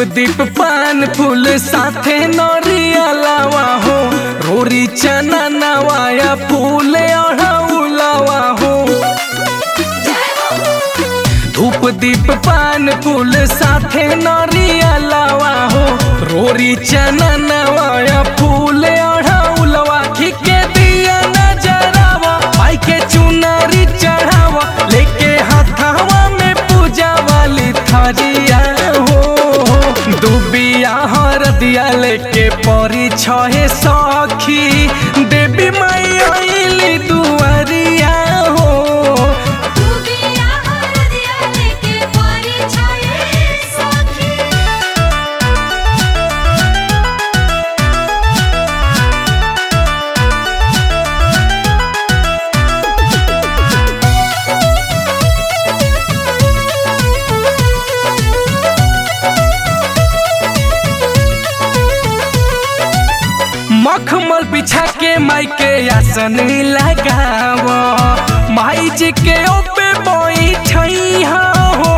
दीप पान फूल साथे नरिया लावा हो रोरी चना नवाया फूल अढ़ौलावा हो धूप दीप पान फूल साथे नरिया लावा हो रोरी चना नवाया फूल अढ़ौलवा ठीके दिया नजरावा भाई के चुनरी चढ़ावा लेके हाथावा में पूजा वाली थरिया हो दुबिया हरदिया लेके परी छहे सखी देवी माई आइली दुआरिया हो दुबिया हरदिया लेके परी छाए सखी मखमल बिछा के माई के आसन लगाव माई जी के ओपे बैठई हो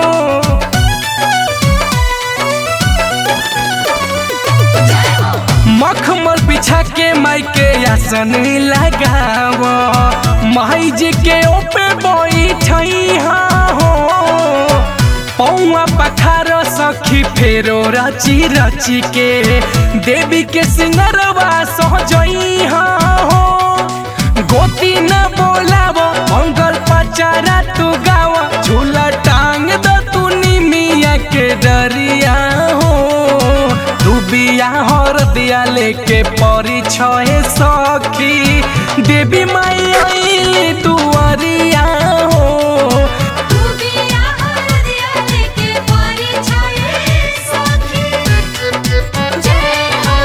मखमल बिछा के माई के आसन लगाव माई जी के ओपे बैठई हो पौआ पखार सखी फेरो रची रची के देवी के सिंगरवा सहजई हो गोती न बोलाव मंगल पचारा तू गाव झूला टांग द तू निमिया के डरिया हो दुबिया हर दिया लेके परी छहे सखी देवी माई आइली दुआरिया हो दुबिया हरदिया लेके परी छाए सखी जय हो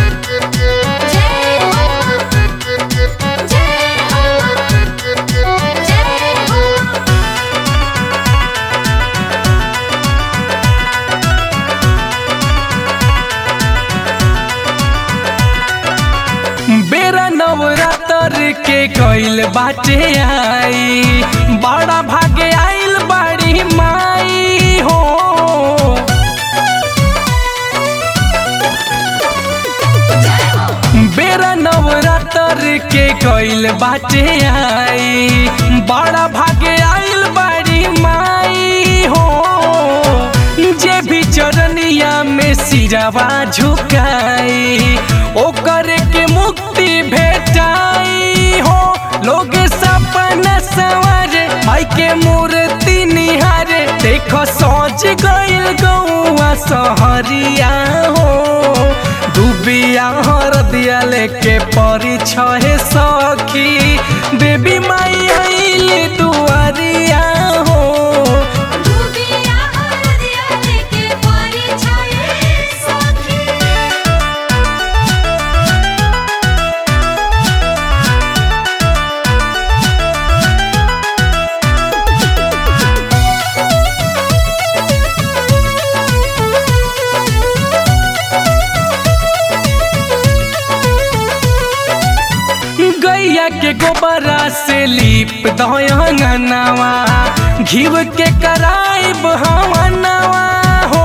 जय हो जय हो जय हो बेरा नवरात्र के गइल बाटे आई बड़ा भागे आइल बाड़ी माई हो बेरा नवरात्र के गइल बाटे आई बड़ा भागे आइल बाड़ी माई हो जे भी चरनिया में सिरवा झुकाई ओकर के मुक्ति भेटाई हो लोग सपना सवारे माई के मूर्ति निहारे देखो सोच गइल गौआ सहरिया हो दुबिया हरदिया लेके परी छहे सखी देवी माई आइली दुआरिया हो दुबिया हरदिया लेके परी छाए सखी गैया के गोबरा से लीप दयंगनवा घीव के कराइब हवनवा हो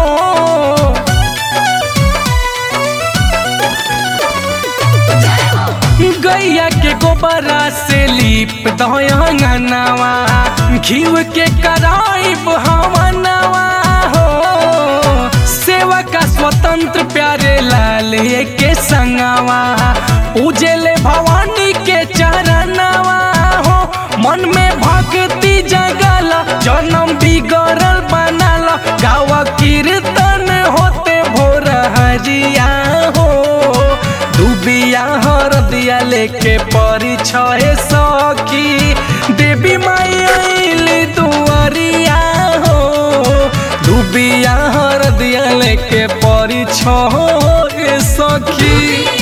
गैया के गोबरा से लीप दयंगनवा घीव के कराइब हवनवा हो सेवा का स्वतंत्र प्यारे लाल के संगवा उजले भवानी के चरणवा हो मन में भक्ति जगल जन्म बिगड़ल बनल गावा कीर्तन होते भोर हरिया हो दुबिया हरदिया लेके परी छहे सखी देवी माई आइली दुआरिया हो दुबिया हरदिया लेके परी छहे सखी